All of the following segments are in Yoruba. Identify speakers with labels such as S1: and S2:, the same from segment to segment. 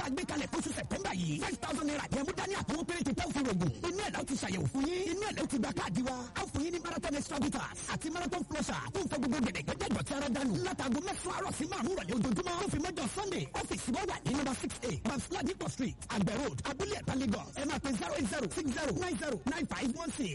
S1: tá a gbé kalẹ̀ fóṣù sẹ̀tẹ́mbà yìí five thousand naira ní ẹmú dání àtọwọ́ péréte tẹ́ òfin rògùn inú ẹ̀ láti ṣàyẹ̀wò fún yín inú ẹ̀ ló ti gba káàdì wa a fún yín ní marathon extra bitters àti marathon flusher tó ń fọ gbogbo gẹ̀dẹ̀gẹ̀dẹ̀ ìdọ̀tí ara dànù látago mẹ́sàn-án àárọ̀ sí márùn-ún rọ̀lẹ́ ojoojúmọ́ tó fi mọ́jọ sunday ọ́fíìsì wọn wà ní number six eight babsla dikko street àgbẹ̀ road abúlé ẹ̀ta lagos ẹ máa pe zero eight zero six zero nine zero nine five one six.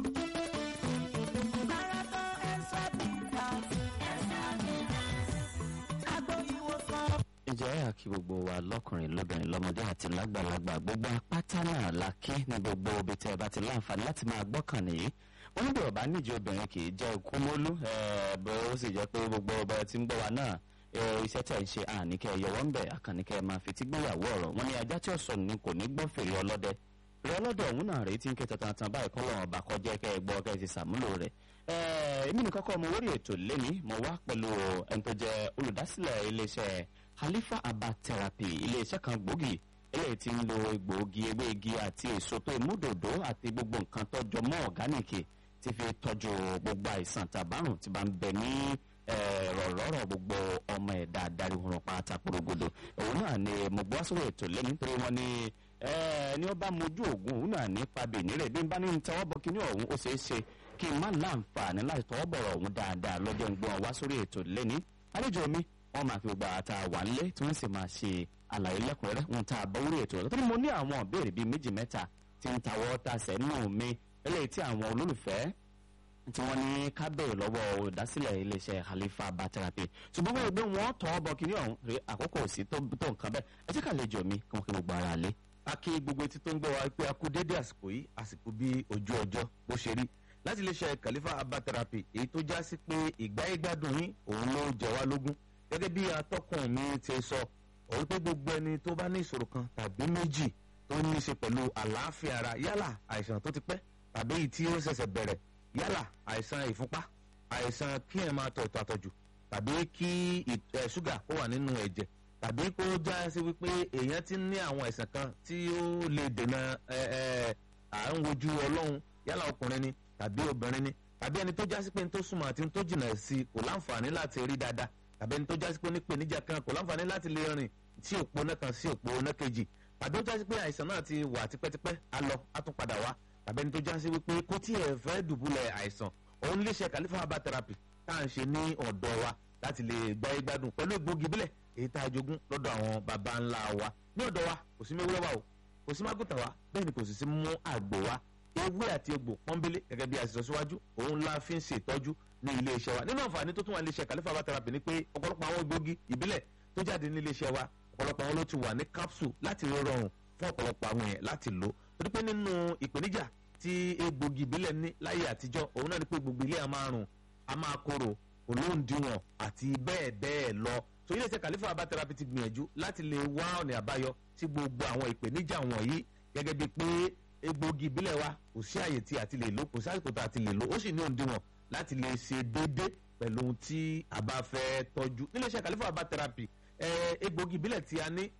S2: ǹjẹ́ àkí gbogbo wa lọ́kùnrin lóbìnrin lọ́mọdé àti lágbàlagbà gbogbo apáta náà la kí ní gbogbo ibi tẹ́ ẹ bá ti láǹfààní láti máa gbọ́kàn nìyí wọ́n níbi ọ̀bá níjẹ́ obìnrin kì í jẹ́ ikú mólú bó ó sì jẹ́ pé gbogbo ọba tí ń gbọ́ wa náà iṣẹ́ tẹ̀ ń ṣe àníkẹ́ yọwọ́ ń bẹ̀ àkànníkẹ́ máa fi tí gbéyàwó ọ̀rọ̀ wọn ni ajá tí ó sọ ní kò ní gbọ́ fèrè ọlọ́dẹ fèrè ọlọ́dẹ ọ̀hún náà rèé tí ń ké tantan báyìí kọ́ lọ́wọ́ ọba kọjá kẹ́ ẹ gbọ́ kẹ́ ẹ ti sàmúlò rẹ̀ èmi nìkan kọ́ mo wórí ètò lẹ́ni mo wá pẹ̀lú ẹni tó jẹ́ olùdásílẹ̀ iléeṣẹ́ Khalifa Herbal Therapy iléeṣẹ́ kan gbòógì eléyìí tí ń lo egbòogi ewé igi àti èso tó ìmúdòdó àti gbogbo nǹkan tó jọ mọ́ ọ̀gánìkì ti fi tọ́jú gbogbo àìsàn tàbárùn tí bá ń bẹ ní rọ̀rọ̀rọ̀ gbogbo ọmọ ẹ̀dá adarí wọn pátá porogodo òun náà ni mo gbọ́ sórí ètò lẹ́ni nítorí wọn ni ní ó bá mojú ògùn òun náà nípa bèèrè rẹ̀ bí n bá ní tọwọ́ bọ kíní ọ̀hún ó ṣeé ṣe kí n má láǹfààní láti tọwọ́ bọ̀rọ̀ ọ̀hún dáadáa lọ́jọ́ ń gbọ́n wá sórí ètò lẹ́ni àlejò mi wọ́n máa fi gbogbo àtà wà nílé tí wọ́n sì máa ṣe àlàyé lẹ́kùnrẹ́rẹ́ wọn tá a bọ́ orí ètò rẹ̀ tó ní mo ní àwọn ìbéèrè bíi méjì mẹ́ta tí ń tawọ́ tasẹ̀ nù mí eléyìí tí àwọn olólùfẹ́ tí wọ́n ní ká bẹ̀rẹ̀ lọ́wọ́ olùdásílẹ̀ iléeṣẹ́ Khalifa Herbal Therapy ṣùgbọ́n wọ́n gbé wọn tọ́ bọ kínní ọ̀hún rí àkókò sí tó nǹkan bẹ́ẹ̀ ẹ jẹ́ ká lè jọ mi kí wọ́n kí gbogbo ara lé.
S3: a kí gbogbo etí tó ń gbọ́ wa pé a kú dédé àsìkò yìí àsìkò bí ojú ọjọ́ bó ṣe rí láti iléeṣẹ́ Khalifa Herbal Therapy èyí tó já sí pé ìgbáyégbádùn yín òun ló jẹ wá lógún gẹ́gẹ́ bí atọ́kùn mi ti sọ òun pé gbogbo ẹni tó bá ní ìṣòro kan tàbí méjì tó ní í ṣe pẹ̀lú àlàáfíà ara yálà àìsàn tó ti pẹ́ tàbí èyí tí ó ṣẹ̀ṣẹ̀ bẹ̀rẹ̀ yálà àìsàn ìfúnpá àìsàn kí ẹ̀ máa tọ̀ àtọ̀jù tàbí kí ṣúgà ó wà nínú ẹ̀jẹ̀ tàbí kó já sí wípé èèyàn ti ní àwọn àìsàn kan tí ó lè dènà à ń wojú ọlọ́run yálà ọkùnrin ni tàbí obìnrin ni tàbí ẹni tó já sí pé ní tó súnmọ́ àti ní tó jìnnà sí kò láǹfààní láti rí dáadáa tàbí ẹni tó já sí pé onípèníjà kan kò láǹfààní láti lè rìn sí òpó náà kan sí òpó náà kejì tàbí ó já sí pé àìsàn náà ti wà tipẹ́tipẹ́ á lọ á tún padà wá tàbí ẹni tó já sí wípé kó tí ẹ fẹ́ dùbúlẹ̀ àìsàn òun lè ṣe Khalifa Herbal Therapy tá à ń ṣe ní ọ̀dọ̀ wa láti lè gbáyé gbádùn pẹ̀lú egbògi bílẹ̀ èyí tá a jogún lọ́dọ̀ àwọn baba ńlá wa ní ọ̀dọ̀ wa kò sí mẹ́wúrẹ́ wa o kò sí mágùtà wa bẹ́ẹ̀ ni kò sì sí mú àgbò wa ewé àti egbò pọ́nbélé gẹ́gẹ́ bí a ti sọ síwájú òun la fi ń ṣe ìtọ́jú ní ilé iṣẹ́ wa nínú àǹfààní tó tún wà ní iléeṣẹ́ Khalifa Herbal Therapy ni pé ọ̀pọ̀lọpọ̀ àwọn egbògi ìbílẹ̀ tó jáde ní ilé iṣẹ́ wa ọ̀pọ̀lọpọ̀ àwọn ló ti wà ní capsule láti rọrùn fún ọ̀pọ̀lọpọ̀ àwọn yẹn láti lò torí pé nínú ìpèníjà tí egbògi ìbílẹ̀ ní láyé àtijọ́ òun náà ni pé gbogbo ilé a máa rùn a máa korò olóńdìwọ̀n àti bẹ́ẹ̀ bẹ́ẹ̀ lọ so ilé iṣẹ́ Khalifa Herbal Therapy ti gbìyànjú láti lè wá ọ̀nà àbáyọ sí gbogbo àwọn ìpèníjà wọ̀nyí gẹ́gẹ́ bíi pé egbògi ìbílẹ̀ wa kò sí àyè tí a ti lè lò kò sí àyè tó a ti lè lò ó sì ní òǹdìwọ̀n láti lè ṣe déédé pẹ̀lú ohun tí a bá fẹ́ tọ́jú nílé iṣẹ́ Khalifa Herbal Therapy egbògi ìbílẹ̀ tí a ní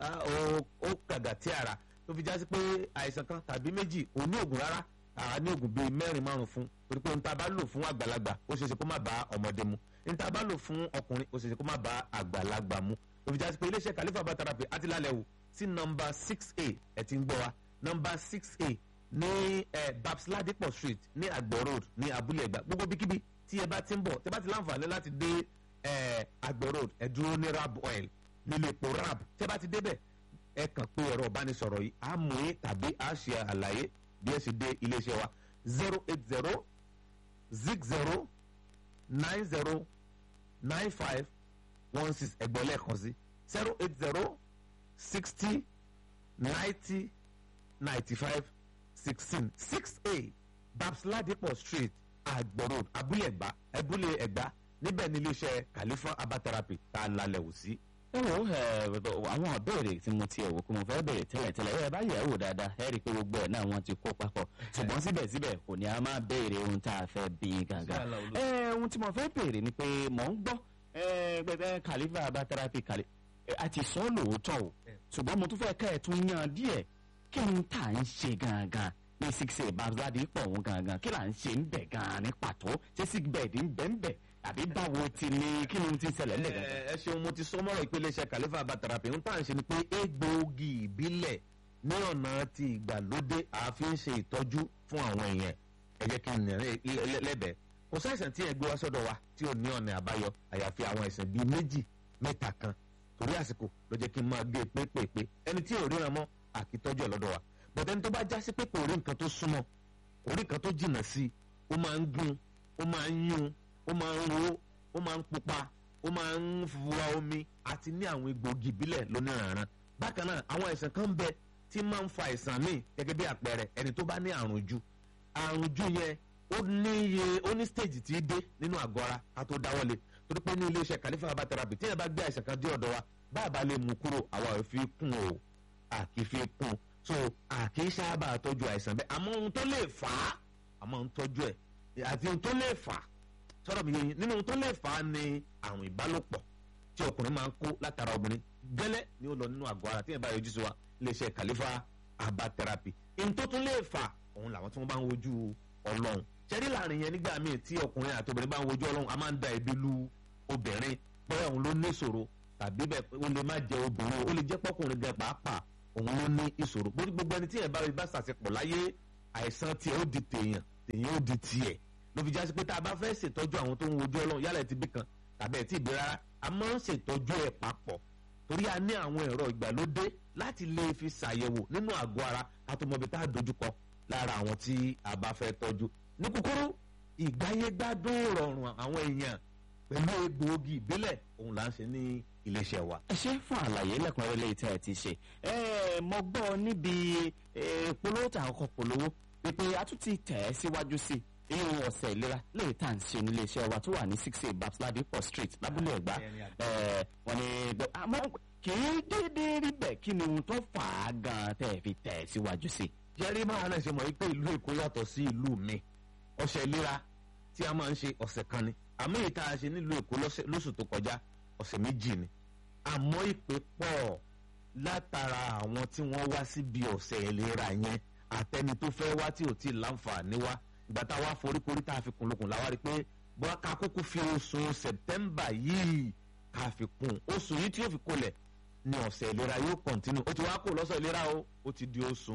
S3: ó kàgà tí ara tó fi já sí pé àìsàn kan tàbí méjì ò ní ògùn rárá àá ní ògùn bíi mẹ́rin márùn fún torí pé ohun tá a bá lò fún àgbàlagbà ó ṣeéṣe kó má bá ọmọdé mu ohun tá a bá lò fún ọkùnrin ó ṣeéṣe kó má bá àgbàlagbà mu tó fi já sí pé iléeṣẹ́ Khalifa Herbal Therapy àti lálẹ́ wò sí nọmba six a ẹ̀ ti ń gbọ́ wa nọmba six a ní ẹ babs ladipo street ní àgbẹ̀ road ní abúlé ẹ̀gbá gbogbo bíkíbi tí ẹ bá ti ń bọ̀ tẹ bá ti láǹfààní láti dé ẹ àgbẹ̀ road ẹ dúró ní rab oil nílé epo rab tẹ bá ti débẹ̀ ẹ kàn pé ẹ̀rọ ìbánisọ̀rọ̀ yìí á mú yín tàbí á ṣe àlàyé bí ẹ ṣe dé iléeṣẹ́ wa zero eight zero zig zero nine zero nine five one six ẹgbẹ́ lẹ́ẹ̀kan sí zero eight zero sixty ninety ninety five sixteen six a babs ladipo street agbo road abúlé ẹ̀gbá abúlé ẹ̀gbá níbẹ̀ ní iléeṣẹ́ Khalifa Herbal Therapy tá a lálẹ́ wò sí.
S2: ẹ wo àwọn ìbéèrè tí mo ti ẹ̀ wò pé mo fẹ́ béèrè tẹ́lẹ̀ tẹ́lẹ̀ ẹ bá yẹ̀ ẹ́ wò dáadáa ẹ rí i pé gbogbo ẹ̀ náà wọ́n ti kó papọ̀ ṣùgbọ́n síbẹ̀síbẹ̀ kò ní a máa béèrè ohun tá a fẹ́ bí gangan. ẹ ohun tí mo fẹ́ béèrè ni pé mò ń gbọ́ pé Khalifa Herbal Therapy kàlẹ́ àti sọ lóòótọ́ o ṣùgbọ́n mo tún fẹ́ ká ẹ̀ tún yan díẹ̀ kí ni tá à ń ṣe gangan ní six eight babsadi pọ̀ òun gangan kí là ń ṣe ń bẹ̀ gan-an ní pàtó ṣé sick bed ń bẹ̀ ń bẹ̀ àbí báwo ti ní kí ni ti ṣẹlẹ̀ ńlẹ̀ gangan.
S3: ẹ ẹ ṣeun mo ti sọ mọ́rọ̀ ìpele iṣẹ́ kàlífà abatarapi ń tà ń ṣe ni pé egbòogi ìbílẹ̀ ní ọ̀nà ti ìgbàlódé àfi ń ṣe ìtọ́jú fún àwọn èèyàn ẹ jẹ́ kí n nà lẹ́bẹ̀ẹ́ kò sáìsàn tí ẹ gbé wá sọ́dọ̀ wa tí ò ní ọ̀nà àbáyọ àyàfi àwọn àìsàn bíi méjì mẹ́ta kan torí àsìkò ló jẹ́ kí n máa gbé pépèpé ẹni tí ò ríran mọ́ àkítọ́jú ẹ̀ lọ́dọ̀ wa bọ̀dẹ́ni tó bá já sí pé kò rí nǹkan tó súnmọ́ kò rí nǹkan tó jìnnà sí ó máa ń gún ó máa ń yún ó máa ń ro ó máa ń pupa ó máa ń fura omi àti ní àwọn egbòogi ìbílẹ̀ lóníranran bákan náà àwọn àìsàn kan bẹ tí máa ń fa àìsàn míì gẹ́gẹ́ bí àpẹẹrẹ ẹni tó bá ní àrùn jù àrùn jù yẹn ó ní iye ó ní stage tí í dé nínú àgọ́ ara ká tó dáwọ́lé torí pé ní iléeṣẹ́ kàlífà herbal therapy tí yẹn bá gbé àìsàn kan dé ọ̀dọ̀ wa bá a bá lè mú kúrò àwa ò fi kún o à kì í fi kún so à kì í sábà tọ́jú àìsàn bẹ́ẹ̀ àmọ́ ohun tó lè fà á àmọ́ ń tọ́jú ẹ̀ àti ohun tó lè fà á sọ̀rọ̀ mi yẹn nínú ohun tó lè fà á ni àrùn ìbálòpọ̀ tí ọkùnrin máa ń kó látara obìnrin gẹ́lẹ́ ni ó lọ nínú àgọ́ ara tí yẹn bá yọjú sí wa iléeṣẹ́ kàlífà herbal therapy ohun tó tún lè fà òun làwọn tí wọ́n bá ń wojú ọlọ́run ṣẹ́rí láàrin yẹn nígbà míì tí ọkùnrin àti obìnrin bá ń wojú ọlọ́run a máa ń da ẹ̀bi lu obìnrin bóyá òun ló ní ìṣòro tàbí bẹ́ẹ̀ ó lè má jẹ obìnrin ó lè jẹ́ pọ́kùnrin gan pàápàá òun ló ní ìṣòro bó gbogbo ẹni tí ẹ̀ bá rí bá ṣàṣepọ̀ láyé àìsàn tiẹ̀ ó di tèèyàn tèèyàn ó di tiẹ̀ ló fi já sí pé tá a bá fẹ́ ṣètọ́jú àwọn tó ń wojú ọlọ́run yálà ẹ̀ ti bí kan tàbí ẹ̀ ti bí rárá a máa ń ṣètọ́jú ẹ̀ papọ̀ torí a ní àwọn ẹ̀rọ ìgbàlódé láti lè fi ṣàyẹ̀wò nínú àgọ́ ara ká tó mọ ibi tá a dojúkọ lára àwọn tí a bá fẹ́ tọ́jú ní kúkúrú ìgbáyégbádùn rọrùn àwọn èèyàn pẹ̀lú egbòogi ìbílẹ̀ òun là ń ṣe ní iléeṣẹ́ wa.
S2: ẹ ṣe fún àlàyé lẹ́kùnrẹ́rẹ́ lẹ́yìn tí ẹ ti ṣe ẹ mo gbọ́ níbi polówó tà ọkọ̀ polówó wípé a tún ti tẹ̀ ẹ́ síwájú sí i irun ọ̀sẹ̀ ìlera lẹ́yìn tá à ń ṣe nílé iṣẹ́ wa tó wà ní six eight babs ladipo street lábúlé ẹ̀gbá wọ́n ní àmọ́ kì í déédéé rí bẹ́ẹ̀ kí ni ohun tó fà á gan-an tẹ́ ẹ fi tẹ̀ ẹ́ síwájú sí i.
S3: jẹ́rí máa náà ṣe mọ̀ wípé ìlú èkó yàtọ̀ sí ìlú mi ọ̀sẹ̀ ìlera tí a máa ń ṣe ọ̀sẹ̀ kan ni àmọ́ èyí tá a ṣe nílùú èkó lóṣù tó kọjá ọ̀sẹ̀ méjì ni àmọ́ ìpè pọ̀ látara àwọn tí wọ́n wá síbi ọ̀sẹ̀ ìlera yẹn àtẹni tó fẹ́ wá tí ò tí ì láǹfààní wá ìgbà tá a wá foríkorí tá a fi kún lókun làwa rí i pé bọ́lá ká kúkú fi oṣù sẹ̀tẹ́mbà yìí ká fi kún oṣù yìí tí yóò fi kolẹ̀ ni ọ̀sẹ̀ ìlera yóò kọ̀ntínú ó ti wá kó lọ́sọ̀ ìlera o ó ti di oṣù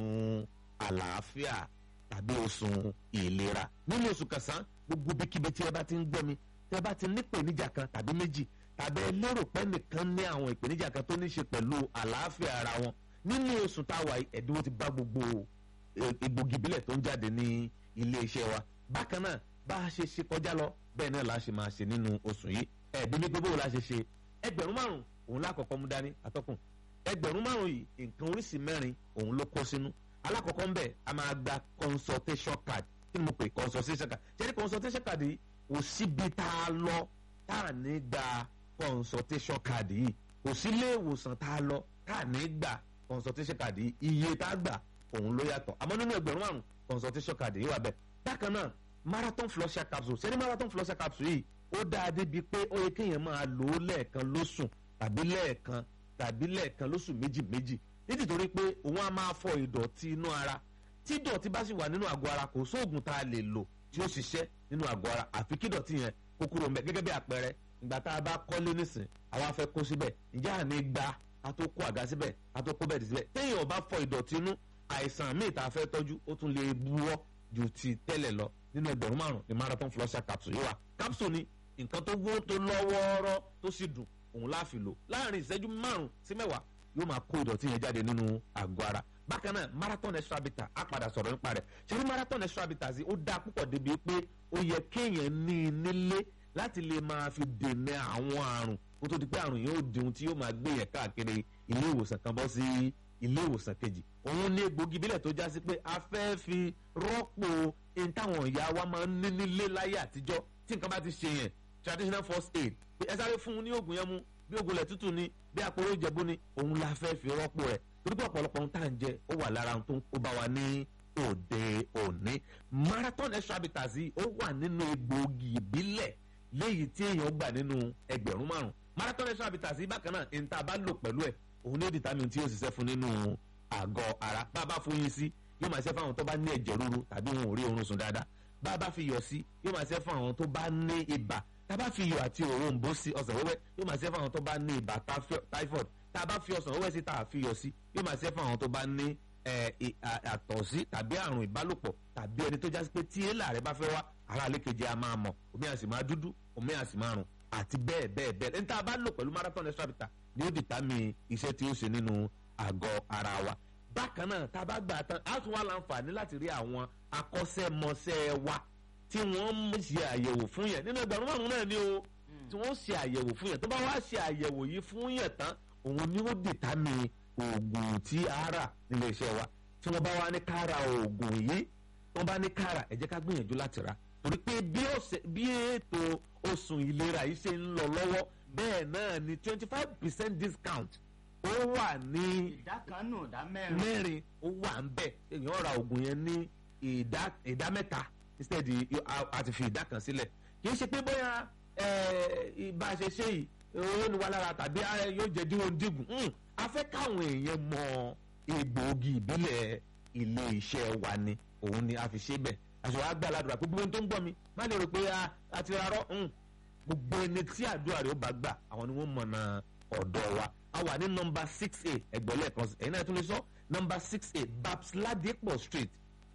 S3: àlàáfíà tàbí oṣù ìlera nínú oṣù kẹsàn-án gbogbo bíkíbi tí ẹ bá ti ń gbọ́ mi tí ẹ bá ti ní ìpèníjà kan tàbí méjì tàbí ẹ lérò pé nìkan ní àwọn ìpèníjà kan tó ní ṣe pẹ̀lú àlàáfíà ara wọn nínú oṣù táwa ẹ̀dínwó ti bá gbogbo egbògi ìbílẹ̀ tó ń jáde ní ilé iṣẹ́ wa bákan náà bá a ṣe ṣe kọjá lọ bẹ́ẹ̀ náà la ṣe máa ṣe nínú oṣù yìí ẹ̀ẹ́dín ní gbogbo la ṣe ṣe ẹgbẹ̀rún márùn òun lákọ̀ọ́kọ́ mú dání atọ́kùn ẹgbẹ̀rún márùn yìí nǹkan oríṣi mẹ́rin òun ló kó sínú alákọ̀ọ́kọ́ ń bẹ̀ a máa gba consultation card kí ni mo pè consultation card ṣé ní consultation card yìí kò síbi tá a lọ tá a ní gba consultation card yìí kò sí ilé ìwòsàn tá a lọ tá a ní gba consultation card yìí iye tá a gbà òun ló yàtọ̀ àmọ́ nínú ẹgbẹ̀rún márùn consultation card yìí wà bẹ́ẹ̀ bákan náà marathon flusher capsule ṣé ní marathon flusher capsule yìí ó dáa débi pé ó yẹ kéèyàn máa lò ó lẹ́ẹ̀kan lóṣù tàbí lẹ́ẹ̀kan tàbí lẹ́ẹ̀kan lóṣù méjì méjì nítorí pé òun á máa fọ ìdọ̀tí inú ara tí ìdọ̀tí bá sì wà nínú àgọ́ ara kò sóògùn tá a lè lò tí ó ṣiṣẹ́ nínú àgọ́ ara àfi kí ìdọ̀tí yẹn kó kúrò mẹ́ gẹ́gẹ́ bí àpẹẹrẹ ìgbà tá a bá kọ́lé nísìn àwa fẹ́ kó síbẹ̀ ǹjẹ́ àní gba a tó kó àga síbẹ̀ a tó kó bẹ́ẹ̀dì síbẹ̀ téèyàn bá fọ ìdọ̀tí inú àìsàn míì tá a fẹ́ tọ́jú ó tún lè buwọ́ ju ti tẹ́lẹ̀ lọ nínú ẹgbẹ̀rún márùn ní marathon flusher capsule yìí wà capsule ni nǹkan tó wó tó lọ́wọ́ọ́rọ́ tó sì dùn òun láàfin lò láàrin ìṣẹ́jú márùn sí mẹ́wàá yóò máa kó ìdọ̀tí yẹn jáde nínú àgọ́ ara bákan náà marathon extra bitter á padà sọ̀rọ̀ nípa rẹ̀ ṣẹ́ni marathon extra bitter sí ó dáa púpọ̀ débi pé ó yẹ kéèyàn ní i nílé láti lè máa fi dènà àwọn àrùn kó tó di pé àrùn yóò di ohun tí yóò máa gbé yẹn káàkiri ilé ìwòsàn kan bọ́ sí ilé ìwòsàn kejì òun ní egbògi bílẹ̀ tó já sí pé a fẹ́ fi rọ́pò ohun táwọn ìyá wa máa ń ní nílé láyé àtijọ́ tí nǹkan bá ti ṣe yẹn traditional first aid ẹ sáré fún un ní oògùn yẹn mu bí oògùn ilẹ̀ tútù ni bí àpòrò ìjẹ̀bú ni òun la fẹ́ fi rọ́pò rẹ̀ torí pé ọ̀pọ̀lọpọ̀ ohun tá à ń jẹ ó wà lára ohun tó ń kó bá wa ní òde òní marathon extra bitters yìí ó wà nínú egbòogi ìbílẹ̀ léyìí tí èèyàn gbà nínú ẹgbẹ̀rún márùn marathon extra bitters yìí bákan náà ní tá a bá lò pẹ̀lú ẹ̀ òun ní ó determine tí yóò ṣiṣẹ́ fún nínú àgọ́ ara bá a bá fún yín sí yóò máa ṣe fún àwọn tó bá ní ẹ̀jẹ̀ ríru tàbí wọn ò rí oorun sùn dáadáa bá a bá fi yọ̀ sí yóò máa ṣe fún àwọn tó bá ní ibà tá a bá fi iyọ̀ àti òrombó sí ọsàn wẹ́wẹ́ yóò máa ṣe fún àwọn tó bá ní ibà typhoid tá a bá fi ọsàn wẹ́wẹ́ sí tá a fi iyọ̀ sí yóò máa ṣe fún àwọn tó bá ní àtọ̀sí tàbí àrùn ìbálòpọ̀ tàbí ẹni tó jásí pé tí èèlà rẹ bá fẹ́ wá ara àlékejì a máa mọ̀ omi àsì máa dúdú omi àsì máa rùn àti bẹ́ẹ̀ bẹ́ẹ̀ bẹ́ẹ̀ ẹni tá a bá lò pẹ̀lú marathon extra bitter ni ó dìtámì iṣẹ́ tí ó ṣe nínú àgọ́ ara wa bákan náà tá a bá gbà tán á tún wá láǹfààní láti rí àwọn akọ́ṣẹ́mọṣẹ́ wa tí wọ́n ń ṣe àyẹ̀wò fún yẹn nínú ẹgbẹ̀rún márùn-ún náà ni o tí wọ́n ṣe àyẹ̀wò fún yẹn tó bá wá ṣe àyẹ̀wò yìí fún yẹn tán òun ni ó dìtámì oògùn tí a rà nílé iṣẹ́ wa tí wọ́n bá wá ní ká ra oògùn yìí wọ́n bá ní ká rà ẹ jẹ́ ká gbìyànjú láti rà torí pé bí ètò oṣù ìlera yìí ṣe ń lọ lọ́wọ́ bẹ́ẹ̀ náà ni twenty five percent discount ó wà ní
S2: ìdá kan nù ìdá mẹ́rin
S3: mẹ́rin ó wà ń bẹ̀ èèyàn ra oògùn yẹn ní ìdá ìdá mẹ́ta instead àti fi ìdá kan sílẹ̀ kì í ṣe pé bóyá bá a ṣe ṣe yìí owó ni wà lára tàbí yóò jẹ́ díwọ̀n dígùn a fẹ́ káwọn èèyàn mọ egbòogi ìbílẹ̀ ilé iṣẹ́ wa ni òun ni a fi ṣe bẹ́ẹ̀ àṣọ wa gbà ládùúrà pé gbogbo tó ń gbọ́ mi má lè rò pé a ti rárọ́ gbogbo ẹni tí àdúrà rẹ̀ ó bá gbà àwọn ni wọ́n mọ̀nà ọ̀dọ̀ wa a wà ní nọmba six a ẹgbẹ̀lẹ́ kan ẹ̀yin náà tún lè sọ nọmba six a babs ladipo street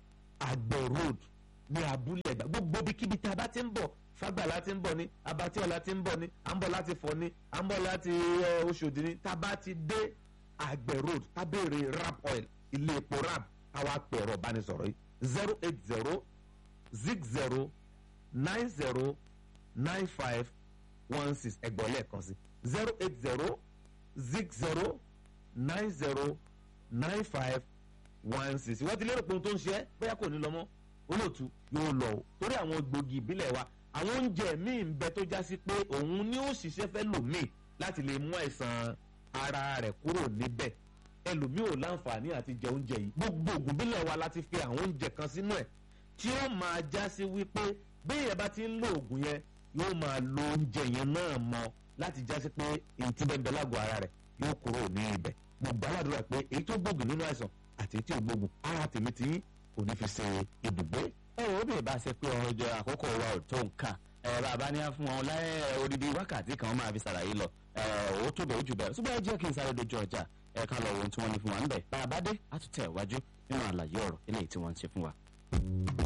S3: àgbẹ̀ road ní abúlé ẹ̀gbá gbogbo ibikíbi tí a bá ti ń bọ̀ fagbala ti ń bọ̀ ni abatiola ti ń bọ̀ ni à ń bọ̀ láti fọ̀ ni à ń bọ̀ láti oṣòdì ni tá a bá ti dé àgbẹ̀ road tá a béèrè rap oil ilé epo rap àwa pè ẹ̀rọ ìbánisọ̀rọ̀ yìí zero eight zero zig zero nine zero nine five one six ẹgbọ̀n lẹ́ẹ̀kan sí zero eight zero zig zero nine zero nine five one six ìwọ́n ti lérò pé ohun tó ń ṣe é bóyá kò ní lọ mọ́ olóòtú yóò lọ o torí àwọn gbòógì ìbílẹ̀ wa àwọn oúnjẹ míì ń bẹ tó já sí pé òun ni ó ṣiṣẹ́ fẹ́ lòmíì láti lè mú àìsàn ara rẹ̀ kúrò níbẹ̀ ẹlòmíì ò láǹfààní àti jẹ oúnjẹ yìí gbogbo ògùn bílẹ̀ wa láti fi àwọn oúnjẹ kan sínú ẹ̀ tí ó máa já sí wípé béèyàn bá ti ń lo ògùn yẹn yóò máa lo oúnjẹ yẹn náà mọ́ láti já sí pé èyí tí bẹ́ẹ̀ bẹ́ẹ̀ lágọ̀ọ́ ara rẹ̀ yóò kúrò ní ibẹ̀ mo gbàládùra pé èyí tó gbógun nínú àìsàn àti èyí tí ò gbógun ara tèmi tí kò ní fi ṣe ibùgbé
S2: ẹ wò ó bèè bá ṣe pé ọjọ́ àkókò wa ò tó nǹkan ẹ bàbá ní fún wọn láyé odidi wákàtí kan máa fi ṣàlàyé lọ ẹ ó tó bẹ̀ ó jù bẹ́ẹ̀ ṣùgbọ́n ẹ jẹ́ kí n sáré dojú ọjà ẹ ká lọ wo ohun tí wọ́n ní fún wa ń bẹ̀ bàbá dé á tún tẹ̀ wájú nínú àlàyé ọ̀rọ̀ eléyìí tí wọ́n ń ṣe fún wa.